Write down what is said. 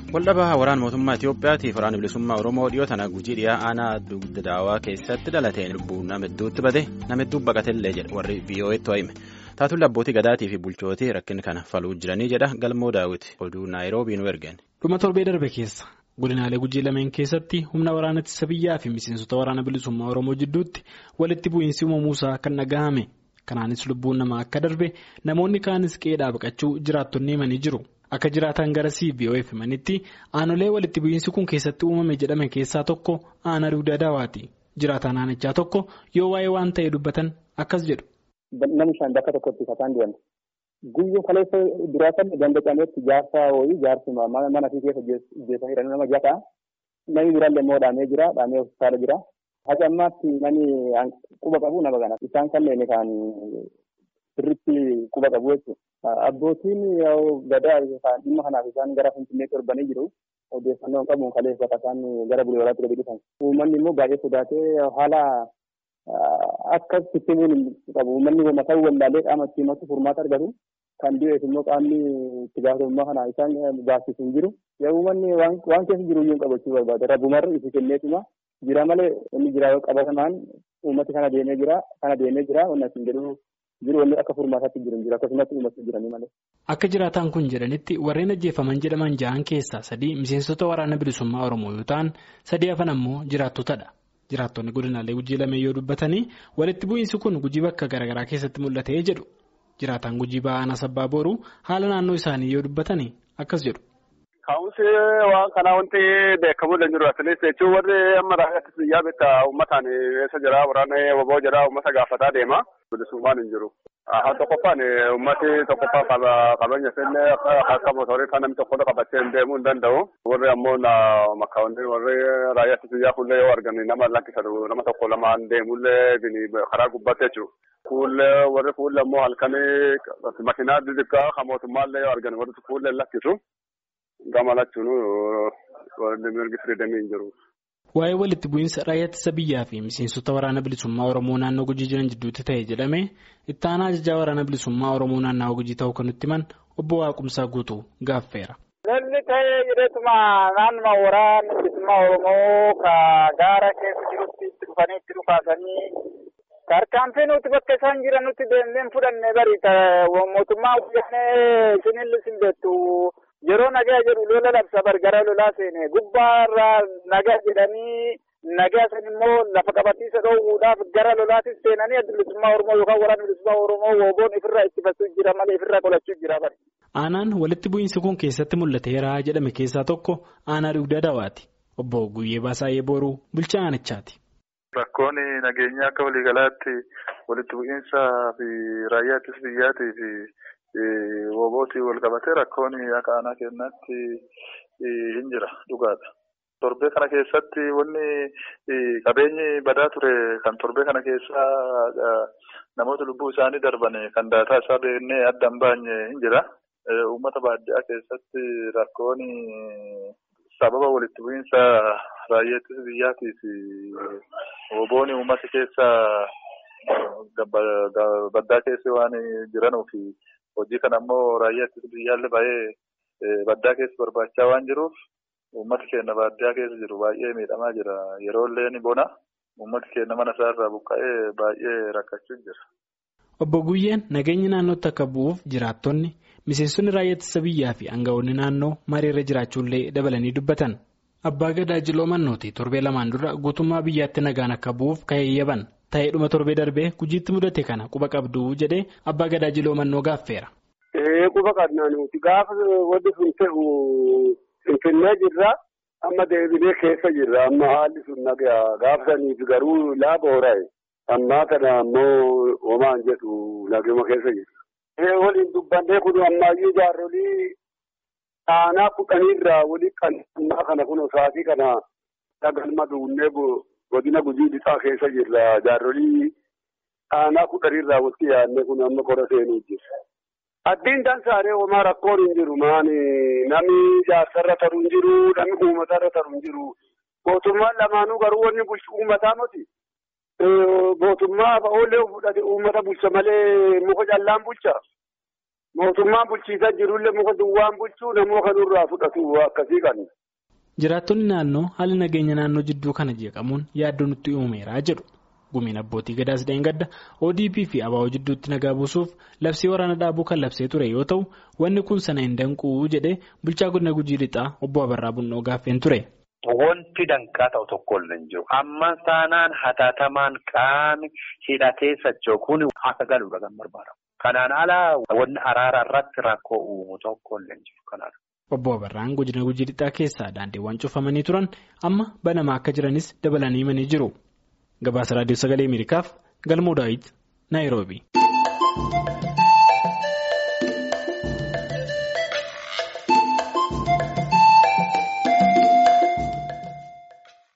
Waldhabaa waraana mootummaa Itoophiyaatiif waraana bilisummaa Oromoo dhiyoo tana gujii dhiyaa aanaa dugda daawaa keessatti dhalateen lubbuu nama hedduutti bade nama hedduu baqatellee jedha warri VOA'tti hime. Taatulli abbootii gadaatii fi bulchootii rakkina kana faluu jiranii jedha galmoo daawwiti oduu naayiroobii nu ergan. Dhuma torbee darbe keessa godinaalee gujii lameen keessatti humna waraana ittisa biyyaa fi miseensota waraana bilisummaa Oromoo jidduutti walitti bu'iinsi uumamuusaa kan dhagahame. Kanaanis lubbuun namaa akka darbe namoonni kaanis qe'ee baqachuu jiraattonni himanii jiru. Akka jiraatan gara CBO'eef himanitti aanolee walitti bu'iinsi kun keessatti uumame jedhame keessaa tokko aanaa dugda daawaati. Jiraataan aanichaa tokko yoo waa'ee waan ta'e dubbatan akkas jedhu. Namni shan bakka tokkotti kataan deemte. Guyyoo kaleessa duraa kan dandacametti jaarsaa wayii jaarsi mana fi keessa jeesanii jiran nama jataa. Namni biraallee immoo dhaamee jira. Dhaamee hospitaala jira. Haca ammaatti namni quba qabu nama kana. Isaan kanneen kan sirriitti quba qabu jechuudha. Abbootiin gadaa dhimma kanaaf isaan gara Finfinneetti darbanii jiru. Odeeffannoo qabuun kaleessa isaan gara bulee waraatti gadi dhufan. Uummanni immoo baay'ee sodaatee haala akka sistimuun qabu. Uummanni mataa wallaalee qaama ittiin himatu furmaata argatu. Kan dhiyeessu immoo qaamni itti gaafatamummaa kana isaan baasisu hin jiru. Yaa uummanni waan keessa jiru iyyuu qabachuu barbaada. Rabbumarra itti kenneetuma jira malee inni jira qabatamaan uummati kana deemee jira. Kana deemee jira. Wanni asiin jedhu jiru wanni akka furmaataatti jiru jira. Akkasumatti uummati jiranii malee. Akka jiraataan kun jedhanitti warreen ajjeefaman jedhaman jahan keessaa sadii miseensota waraana bilisummaa Oromoo yoo ta'an sadii hafan ammoo jiraattotadha. Jiraattonni godinaalee gujii lameen yoo dubbatanii walitti bu'iinsi kun gujii bakka garaagaraa keessatti mul'atee jedhu. Jiraataan gujii ba'aan asabbaa booruu haala naannoo isaanii yoo dubbatanii akkas jedhu. Ka'umsi waan kanaa wanti beekamu hin jiru atilees jechuun warri amma raayyaa biyyaa bitta uummataan eessa jira waraana waboo jira uummata gaafataa deema. Bilisummaan hin jiru. Haa tokkoffaan uummati tokkoffaa qabeenya isaallee akka mootorii kan namni tokko qabatee deemuu hin danda'u. Warri ammoo makkaawwanni warri raayyaa biyyaa fuullee yoo argan nama lakkisatu nama tokko lamaan deemullee karaa gubbaatti jechuudha. Fuullee warri fuullee ammoo halkanii makiinaa xixiqqaa kan mootummaallee yoo argan warri fuullee lakkisu. Gama lachuun warri mirgi firiidamii hin jiru. Waa'ee walitti bu'iinsa raayyaa ittisa biyyaa fi miseensota waraana bilisummaa Oromoo naannoo Gujii jiran jidduutti ta'e jedhamee itti aanaa ajajaa waraana bilisummaa Oromoo naannawaa Gujii ta'uu kan nutti himan obbo Waaqumsaa guutuu gaaffeera. Lolli ta'ee jedheetuma naannuma waraana bilisummaa Oromoo ka gaara keessa jirutti itti dhufanii itti dhufaasanii tarkaanfii nuti bakka isaan jiran nuti deemnee fudhannee bari mootummaa wayyaanee isinillee sin beektu. Yeroo nagaa jedhu lola labsa bargara lolaa seene gubbaarraa nagaa jedhanii nagaa san immoo lafa qabatiisa dhoowwuudhaaf gara lolaatis seenanii adda bilisummaa Oromoo yookaan waraana bilisummaa Oromoo wooboon ifirraa ittifachuu jira malee ifirraa qolachuu jira bari. Aanaan walitti bu'iinsi kun keessatti mul'ateera jedhame keessaa tokko aanaa dugda dawaati. Obbo Guyyee Baasaayee Booruu bulchaa aanichaati. Rakkoon nageenyaa akka waliigalaatti walitti bu'iinsaa fi raayyaa ittisa biyyaatii fi Woobootii wal qabatee rakkoon akka aanaa kennaatti hin jira dhugaadha. Torbee kana keessatti wanni qabeenyi badaa ture kan torbee kana keessa namoota lubbuu isaanii darban kan daataa isaa beeknee adda hin baanye hin jira. Uummata baadiyyaa keessatti rakkoon sababa walitti bu'iinsa raayyaa ittisa biyyaatii fi wooboon uummata keessa baddaa keessa waan jiranuuf. Hojii kana ammoo raayyaa ittisa biyyaallee baay'ee baddaa keessa barbaachaa waan jiruuf uummati keenya baadiyyaa keessa jiru baay'ee miidhamaa jira. Yeroo illee ni bona uummati keenya mana isaarraa buqqa'ee baay'ee rakkachuu jira. Obbo Guyyeen nageenya naannootti akka bu'uuf jiraattonni miseensonni raayyaa ittisa biyyaa fi aangawoonni naannoo mariirra jiraachuullee dabalanii dubbatan. Abbaa Gadaa Jiloo Mannooti torbee lamaan dura guutummaa biyyaatti nagaan akka bu'uuf ka'eeyyaban. Ta'ee dhuma torbee darbee gujiitti mudate kana quba qabdu jedhee abbaa gadaa jiloo mannoo gaaffeera. Quba qabnaa nuti gaafa wanti sun ta'u finfinnee jirra amma deebinee keessa jirra amma haalli sun nagaa gaafa saniif garuu laaba horaa'e ammaa kana ammoo homaan jedhu naguma keessa jirra. Waliin dubbannee kun ammayyuu jaarolii aanaa kudhaniirraa walii kan ammaa kana kun sa'aatii kana dhagalma duunnee godina gujii lixaa keessa jirra jaarolii aanaa kudhaniirraa walitti yaadne kun amma qora seenuu jira. Addiin dansaaree homaa rakkoon hin jiru maani namni jaarsarra taru hin jiru namni uummatarra taru hin jiru. Mootummaan lamaanuu garuu wanni bulchu uummataa miti. Mootummaa oollee fudhate uummata bulcha malee muka callaan bulcha. mootummaan bulchiisaa jirullee muka duwwaan bulchuu namoo kanurraa fudhatu akkasii kan. Jiraattonni naannoo haalli nageenya naannoo jidduu kana jeeqamuun yaaddoo nutti uumeeraa jedhu. Gumiin abbootii gadaas gadda ODP fi ABO jidduutti nagaa buusuuf labsii waraana dhaabuu kan labsee ture yoo ta'u wanni kun sana hin danquu jedhee bulchaa godina gujii lixaa obbo Abarraa Bunnoo gaaffeen ture. Wanti danqaa ta'u tokko illee hin jiru. Amma saanaan hatattamaan qaami hidhatee socho'uun akka galuudha kan barbaadamu. Kanaan alaa wanni araara irratti rakkoo uumu tokko illee hin jiru kanaadha. Obbo Abarraan godina gujii lixaa keessaa daandiiwwan cufamanii turan amma banamaa akka jiranis dabalanii himanii jiru. Gabaasa raadiyoo sagalee Ameerikaaf Galmoo Daawit Naayiroobii.